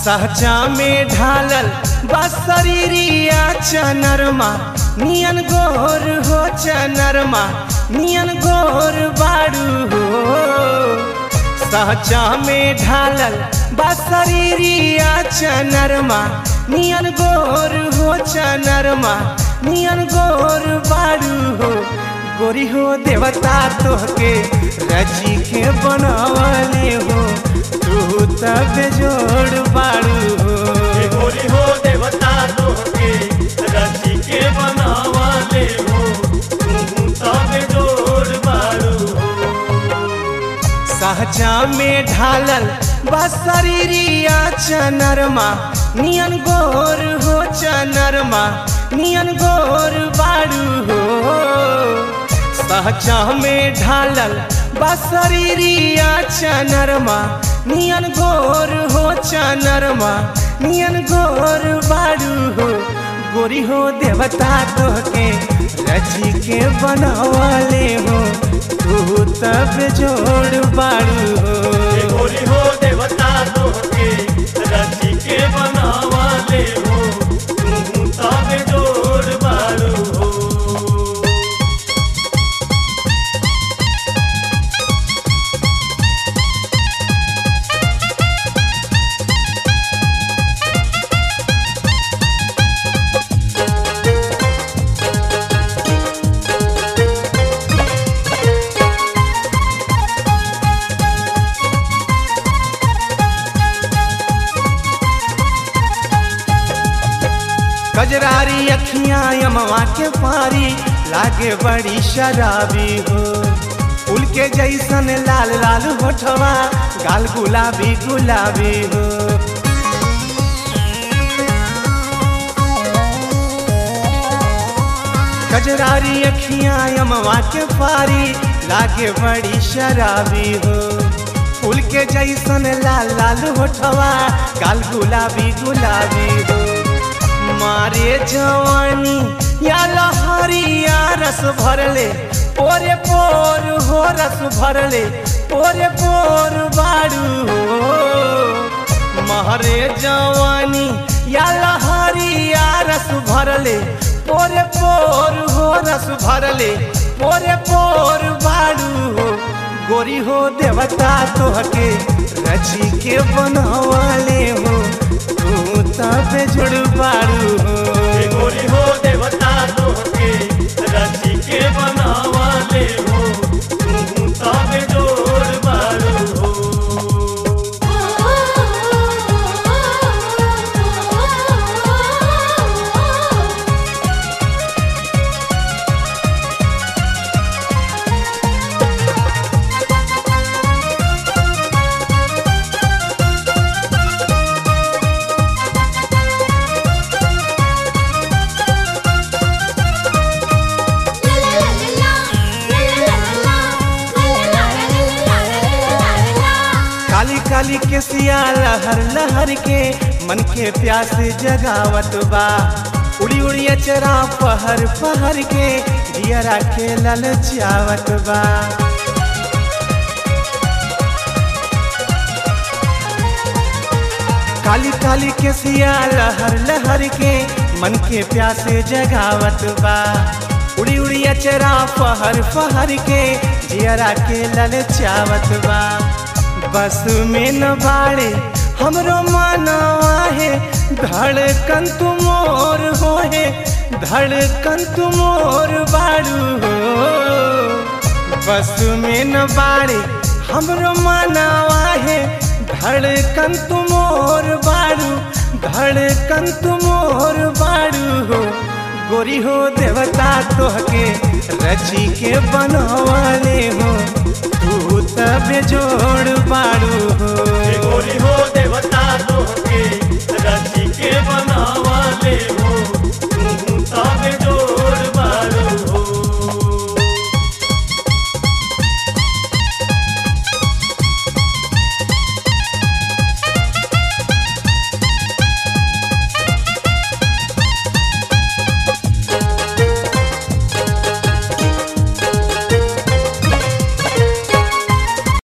सहचा में ढालल बसरीरिया चनरमा नियन गोर हो चनरमा नियन गोर बाड़ू हो सहचा में ढालल बसरीरिया चनरमा नियन गोर हो चनरमा नियन गोर बाड़ू हो गोरी हो देवता तोहके रची के बनवले हो तू तब जोड़ बाड़ू हो हे गोरी हो देवता तोहके रची के बनावाले हो तू तब जोड़ बारू हो सहजा में ढालल बसरीरिया चनरमा नियन गोर हो चनरमा नियन गोर बाड़ू हो सहजा में ढालल बसरीरिया चनरमा नियन गोर हो चनरमा नियन गोर बाड़ू हो गोरी हो देवता तोहके रची के बनवले हो तू तब जोड़ बाड़ू हो हे गोरी हो देवता तोहके रची के बनावाले हो तू तब जोड़ बारू हो कजरारी अखियां यमवा के पारी लागे बड़ी शराबी हो फूल के जैसन लाल लाल होठवा गाल गुलाबी गुलाबी हो कजरारी अखियां यमवा के पारी लागे बड़ी शराबी हो फूल के जैसन लाल लाल होठवा गाल गुलाबी गुलाबी हो मारे जवानी या लहरिया रस भरले पोरे पोर हो रस भरले पोरे पोर बाड़ू हो महरे जवानी या लहरिया रस भरले पोरे पोर हो रस भरले पोरे पोर बाड़ू हो गोरी हो देवता तोहके रची के बनवले हो तू तब जुड़ बाड़ू हो हे गोरी हो देवता तोहके रची के बनावाले हो तू तब जोड़ बारू हो काली काली के सिया लहर लहर के मन के प्यास जगावत बा उड़ी उड़ी चरा पहर पहर के दियरा के ललचावत बा काली काली के सिया लहर लहर के मन के प्यास जगावत बा उड़ी उड़ी अचरा पहर पहर के जियरा के ललचावत बा बस में न बाड़े हमरो मानवा है धड़कन तू मोर हो है धड़कन तू मोर बाड़ू हो बस में न बाड़े हमरो मानवा है धड़कन तू मोर बाड़ू धड़कन तू मोर बाड़ू हो गोरी हो देवता तोहके रची के बनवले हो तू तब जोड़ बाड़ू हो हे गोरी हो देवता तोहके